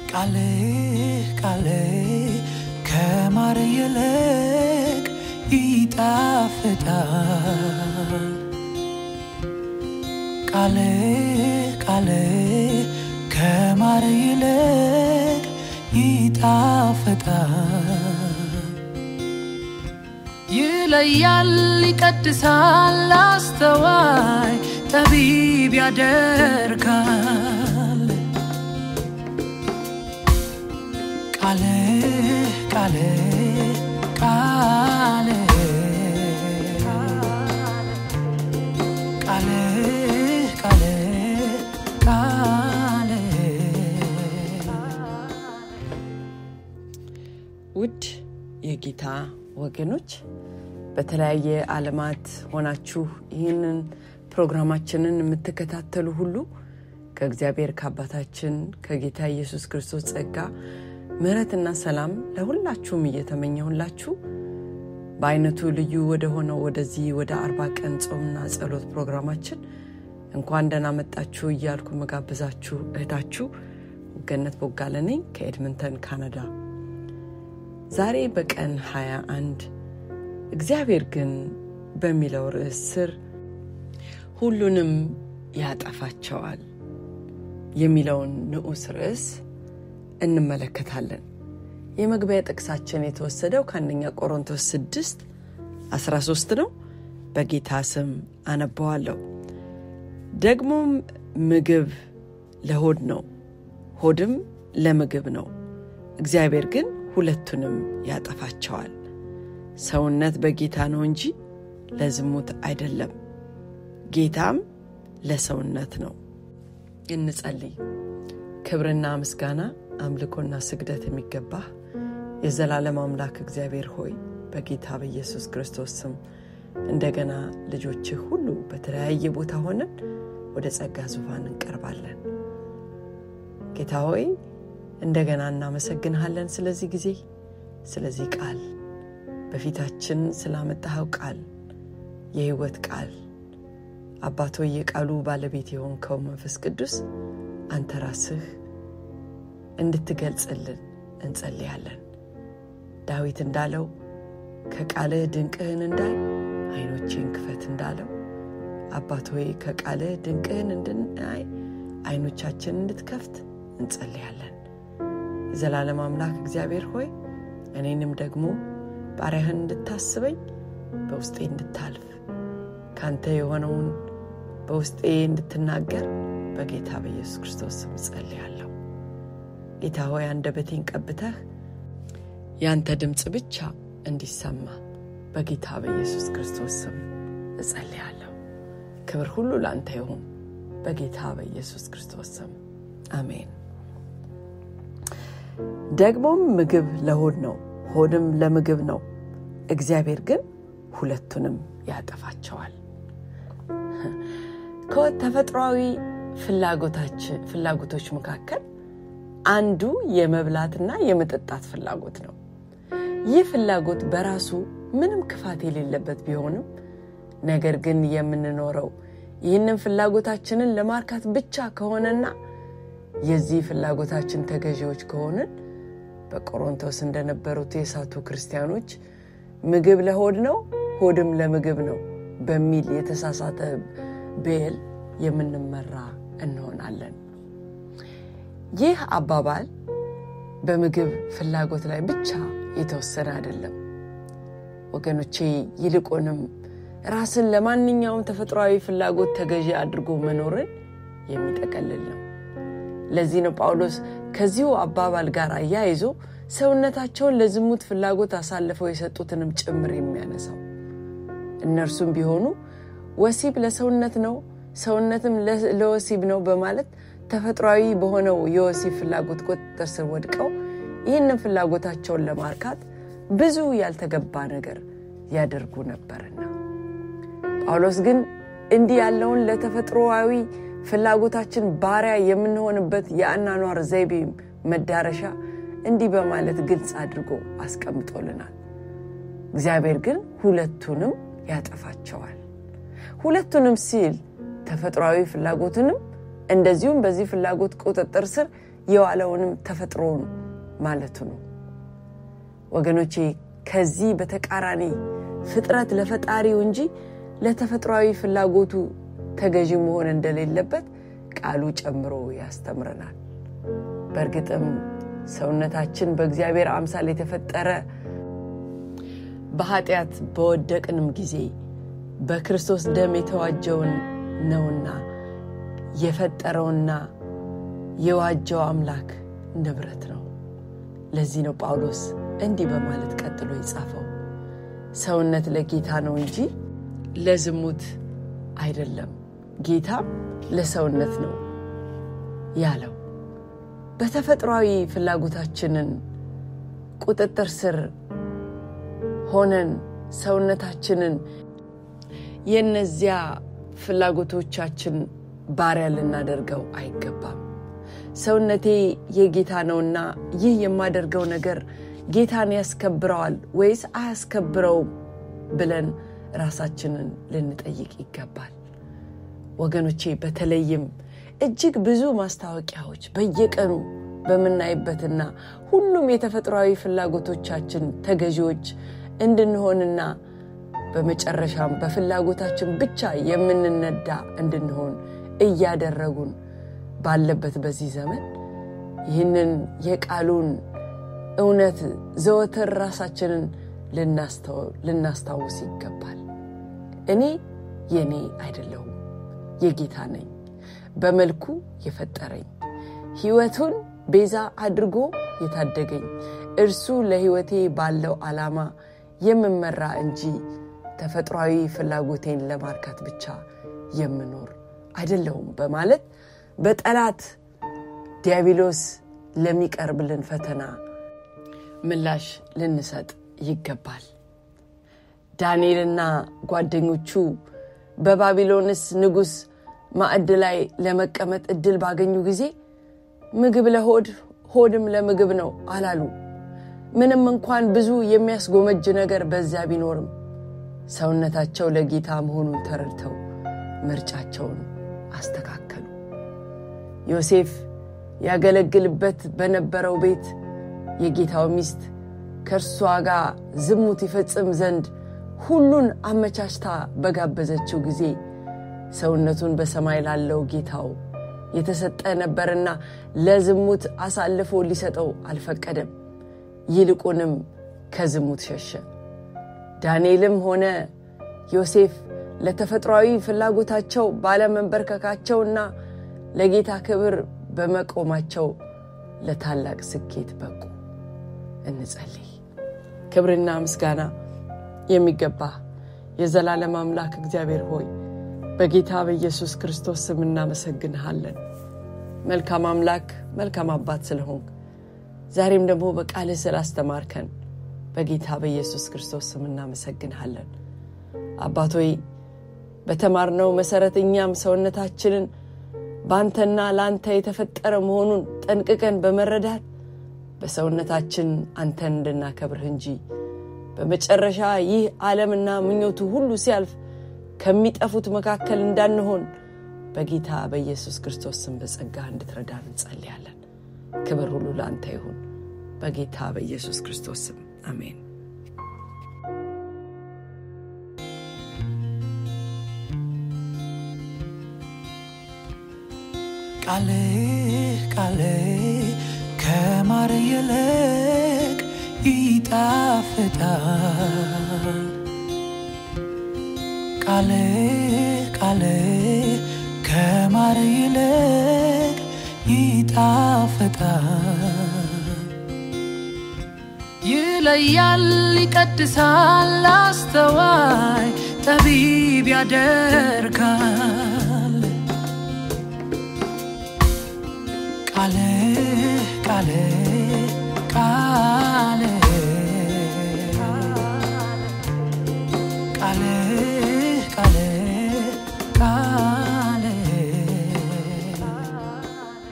ቃሌ ቃሌ ከማር ይልቅ ይጣፍጣል። ቃሌ ቃሌ ከማር ይልቅ ይጣፍጣል። ይለያል፣ ይቀድሳል፣ አስተዋይ ጠቢብ ያደርጋል። ቃሌ ቃሌ ቃሌ ቃሌ ቃሌ ቃሌ ውድ የጌታ ወገኖች በተለያየ ዓለማት ሆናችሁ ይህንን ፕሮግራማችንን የምትከታተሉ ሁሉ ከእግዚአብሔር ከአባታችን ከጌታ ኢየሱስ ክርስቶስ ጸጋ ምሕረትና ሰላም ለሁላችሁም እየተመኘሁላችሁ በአይነቱ ልዩ ወደ ሆነው ወደዚህ ወደ አርባ ቀን ጾምና ጸሎት ፕሮግራማችን እንኳን ደህና መጣችሁ እያልኩ መጋብዛችሁ እህታችሁ ገነት ቦጋለ ነኝ ከኤድመንተን ካናዳ። ዛሬ በቀን 21 እግዚአብሔር ግን በሚለው ርዕስ ስር ሁሉንም ያጠፋቸዋል የሚለውን ንዑስ ርዕስ እንመለከታለን። የመግቢያ ጥቅሳችን የተወሰደው ከአንደኛ ቆሮንቶስ 6 13 ነው። በጌታ ስም አነበዋለሁ። ደግሞም ምግብ ለሆድ ነው፣ ሆድም ለምግብ ነው። እግዚአብሔር ግን ሁለቱንም ያጠፋቸዋል። ሰውነት በጌታ ነው እንጂ ለዝሙት አይደለም፣ ጌታም ለሰውነት ነው። እንጸልይ። ክብርና ምስጋና አምልኮና ስግደት የሚገባህ የዘላለም አምላክ እግዚአብሔር ሆይ በጌታ በኢየሱስ ክርስቶስ ስም እንደገና ልጆችህ ሁሉ በተለያየ ቦታ ሆነን ወደ ጸጋ ዙፋን እንቀርባለን። ጌታ ሆይ እንደገና እናመሰግንሃለን ስለዚህ ጊዜ፣ ስለዚህ ቃል በፊታችን ስላመጣኸው ቃል የህይወት ቃል አባቶ የቃሉ ባለቤት የሆንከው መንፈስ ቅዱስ አንተ ራስህ እንድትገልጽልን እንጸልያለን። ዳዊት እንዳለው ከቃልህ ድንቅህን እንዳይ አይኖቼን ክፈት እንዳለው አባት ሆይ ከቃልህ ድንቅህን እንድናይ አይኖቻችን እንድትከፍት እንጸልያለን። የዘላለም አምላክ እግዚአብሔር ሆይ እኔንም ደግሞ ባሪያህን እንድታስበኝ በውስጤ እንድታልፍ ካንተ የሆነውን በውስጤ እንድትናገር በጌታ በኢየሱስ ክርስቶስ ስም እጸልያለሁ። ጌታ ሆይ አንደበቴን ቀብተህ ያንተ ድምፅ ብቻ እንዲሰማ በጌታ በኢየሱስ ክርስቶስ ስም እጸልያለሁ። ክብር ሁሉ ለአንተ ይሁን በጌታ በኢየሱስ ክርስቶስ ስም አሜን። ደግሞም ምግብ ለሆድ ነው፣ ሆድም ለምግብ ነው። እግዚአብሔር ግን ሁለቱንም ያጠፋቸዋል። ከተፈጥሯዊ ፍላጎቶች መካከል አንዱ የመብላትና የመጠጣት ፍላጎት ነው። ይህ ፍላጎት በራሱ ምንም ክፋት የሌለበት ቢሆንም ነገር ግን የምንኖረው ይህንን ፍላጎታችንን ለማርካት ብቻ ከሆነና የዚህ ፍላጎታችን ተገዢዎች ከሆንን በቆሮንቶስ እንደነበሩት የሳቱ ክርስቲያኖች ምግብ ለሆድ ነው፣ ሆድም ለምግብ ነው በሚል የተሳሳተ ብዕል የምንመራ እንሆናለን። ይህ አባባል በምግብ ፍላጎት ላይ ብቻ የተወሰነ አይደለም ወገኖቼ፣ ይልቁንም ራስን ለማንኛውም ተፈጥሯዊ ፍላጎት ተገዢ አድርጎ መኖርን የሚጠቀልል ነው። ለዚህ ነው ጳውሎስ ከዚሁ አባባል ጋር አያይዞ ሰውነታቸውን ለዝሙት ፍላጎት አሳልፈው የሰጡትንም ጭምር የሚያነሳው። እነርሱም ቢሆኑ ወሲብ ለሰውነት ነው፣ ሰውነትም ለወሲብ ነው በማለት ተፈጥሯዊ በሆነው የወሲብ ፍላጎት ቁጥጥር ስር ወድቀው ይህንን ፍላጎታቸውን ለማርካት ብዙ ያልተገባ ነገር ያደርጉ ነበርና ጳውሎስ ግን እንዲህ ያለውን ለተፈጥሮዊ ፍላጎታችን ባሪያ የምንሆንበት የአናኗር ዘይቤ መዳረሻ እንዲህ በማለት ግልጽ አድርጎ አስቀምጦልናል። እግዚአብሔር ግን ሁለቱንም ያጠፋቸዋል። ሁለቱንም ሲል ተፈጥሯዊ ፍላጎትንም እንደዚሁም በዚህ ፍላጎት ቁጥጥር ስር የዋለውንም ተፈጥሮን ማለቱ ነው። ወገኖቼ ከዚህ በተቃራኒ ፍጥረት ለፈጣሪው እንጂ ለተፈጥሯዊ ፍላጎቱ ተገዢ መሆን እንደሌለበት ቃሉ ጨምሮ ያስተምረናል። በእርግጥም ሰውነታችን በእግዚአብሔር አምሳል የተፈጠረ በኃጢአት በወደቅንም ጊዜ በክርስቶስ ደም የተዋጀውን ነውና የፈጠረውና የዋጀው አምላክ ንብረት ነው። ለዚህ ነው ጳውሎስ እንዲህ በማለት ቀጥሎ የጻፈው ሰውነት ለጌታ ነው እንጂ ለዝሙት አይደለም፣ ጌታም ለሰውነት ነው ያለው። በተፈጥሯዊ ፍላጎታችንን ቁጥጥር ስር ሆነን ሰውነታችንን የእነዚያ ፍላጎቶቻችን ባሪያ ልናደርገው አይገባም። ሰውነቴ የጌታ ነውና ይህ የማደርገው ነገር ጌታን ያስከብረዋል ወይስ አያስከብረውም ብለን ራሳችንን ልንጠይቅ ይገባል። ወገኖቼ በተለይም እጅግ ብዙ ማስታወቂያዎች በየቀኑ በምናይበትና ሁሉም የተፈጥሯዊ ፍላጎቶቻችን ተገዢዎች እንድንሆንና በመጨረሻም በፍላጎታችን ብቻ የምንነዳ እንድንሆን እያደረጉን ባለበት በዚህ ዘመን ይህንን የቃሉን እውነት ዘወትር ራሳችንን ልናስታውስ ይገባል። እኔ የኔ አይደለሁም፣ የጌታ ነኝ። በመልኩ የፈጠረኝ ሕይወቱን ቤዛ አድርጎ የታደገኝ እርሱ ለሕይወቴ ባለው ዓላማ የምመራ እንጂ ተፈጥሯዊ ፍላጎቴን ለማርካት ብቻ የምኖር አይደለሁም በማለት በጠላት ዲያብሎስ ለሚቀርብልን ፈተና ምላሽ ልንሰጥ ይገባል። ዳንኤልና ጓደኞቹ በባቢሎንስ ንጉሥ ማዕድ ላይ ለመቀመጥ እድል ባገኙ ጊዜ ምግብ ለሆድ ሆድም ለምግብ ነው አላሉ። ምንም እንኳን ብዙ የሚያስጎመጅ ነገር በዚያ ቢኖርም ሰውነታቸው ለጌታ መሆኑን ተረድተው ምርጫቸውን አስተካከሉ። ዮሴፍ ያገለግልበት በነበረው ቤት የጌታው ሚስት ከእርሷ ጋር ዝሙት ይፈጽም ዘንድ ሁሉን አመቻችታ በጋበዘችው ጊዜ ሰውነቱን በሰማይ ላለው ጌታው የተሰጠ ነበርና ለዝሙት አሳልፎ ሊሰጠው አልፈቀደም። ይልቁንም ከዝሙት ሸሸ። ዳንኤልም ሆነ ዮሴፍ ለተፈጥሯዊ ፍላጎታቸው ባለመንበርከካቸውና ለጌታ ክብር በመቆማቸው ለታላቅ ስኬት በቁ። እንጸልይ። ክብርና ምስጋና የሚገባ የዘላለም አምላክ እግዚአብሔር ሆይ በጌታ በኢየሱስ ክርስቶስ ስም እናመሰግንሃለን። መልካም አምላክ፣ መልካም አባት ስለሆንክ ዛሬም ደግሞ በቃልህ ስላስተማርከን በጌታ በኢየሱስ ክርስቶስ ስም እናመሰግንሃለን። አባቶይ በተማርነው መሰረት እኛም ሰውነታችንን በአንተና ለአንተ የተፈጠረ መሆኑን ጠንቅቀን በመረዳት በሰውነታችን አንተን እንድናከብርህ እንጂ በመጨረሻ ይህ ዓለምና ምኞቱ ሁሉ ሲያልፍ ከሚጠፉት መካከል እንዳንሆን በጌታ በኢየሱስ ክርስቶስ ስም በጸጋ እንድትረዳ እንጸልያለን። ክብር ሁሉ ለአንተ ይሁን፣ በጌታ በኢየሱስ ክርስቶስ ስም አሜን። ቃልህ ቃልህ ከማር ይልቅ ይጣፍጣል። ቃልህ ቃልህ ከማር ይልቅ ይጣፍጣል። ይለያል፣ ይቀድሳል፣ አስተዋይ ጠቢብ ያደርጋል። ቃልህ ቃልህ